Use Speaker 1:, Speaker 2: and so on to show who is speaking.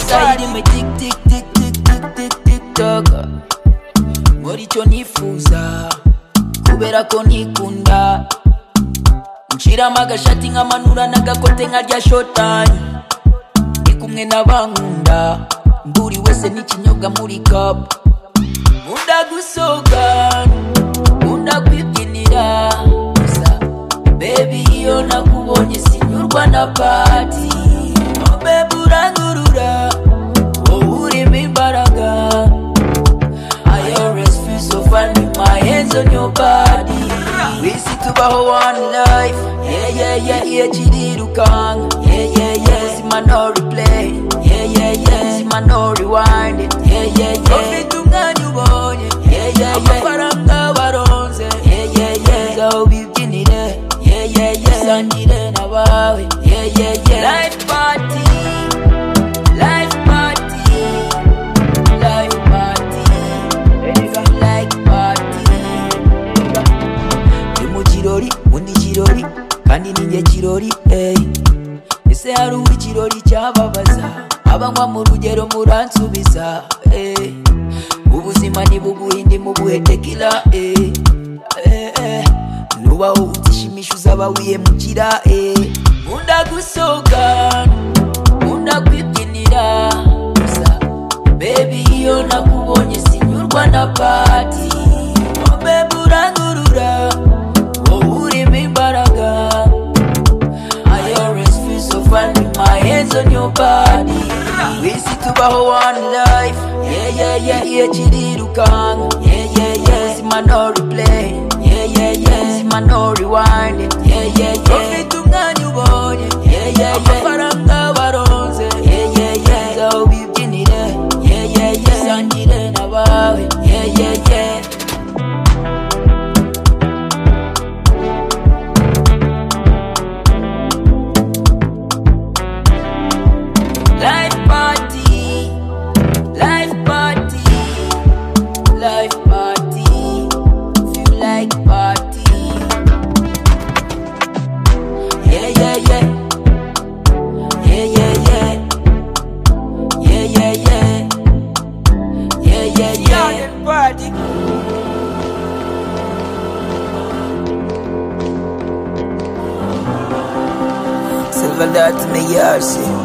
Speaker 1: time tic tic tic tic tic tic tic toc nkora icyo nifuza kubera ko ntikunda nshyiramo agashati nkamanura n'agakote nka rya shotani ndi kumwe n'abankunda buri wese n'ikinyobwa muri kapu nkunda gusohoka nkunda kwibyinira gusa bebi iyo nakubonye sinyurwa na pati oh bebi urangurura wowe urimo imbaraga I always feel so fine with my hands on your body We see tubaho one life Yeah yeah yeah yeah kirirukanga Yeah yeah yeah Ubuzima no replay Yeah yeah yeah Ubuzima no rewind Yeah yeah yeah Ufite umwanya ubonye Yeah yeah yeah Amafaranga baronze Yeah yeah yeah Ngaho bibyinire Yeah yeah yeah Usangire n'abawe Yeah yeah yeah Life party Life party Life party, life party. Ndi mu kirori undi kirori kandi ninjye kirori ey ese hari uwo ikirori cyababaza abanywa mu rugero muransubiza ey ubuzima ntibuguhe ndi mu buhe tekila ey Eh, eh. nubaho utishimisha uzaba wiyemukira ey nkunda gusohoka nkunda kwibyinira gusa Baby iyo nakubonye sinyurwa na pati Oh baby urangurura Wowe urimo imbaraga I always feel so fine with my hands on your body Wisi tubaho one life Yeah yeah yeah yeah kirirukanga Yeah yeah yeah Ubuzima no replay Yeah yeah yeah Ubuzima no rewind Yeah yeah yeah Ufite umwanya ubonye Yeah yeah yeah Amafaranga baronze Yeah yeah yeah Ngaho bibyinire Yeah yeah yeah Usangire n'abawe Yeah yeah yeah Life party, life party, Life party, feel like party. Yeah, yeah, yeah. Yeah, yeah, yeah. Yeah, yeah, yeah. Yeah, yeah, yeah. Party. Silver dot me yard, see.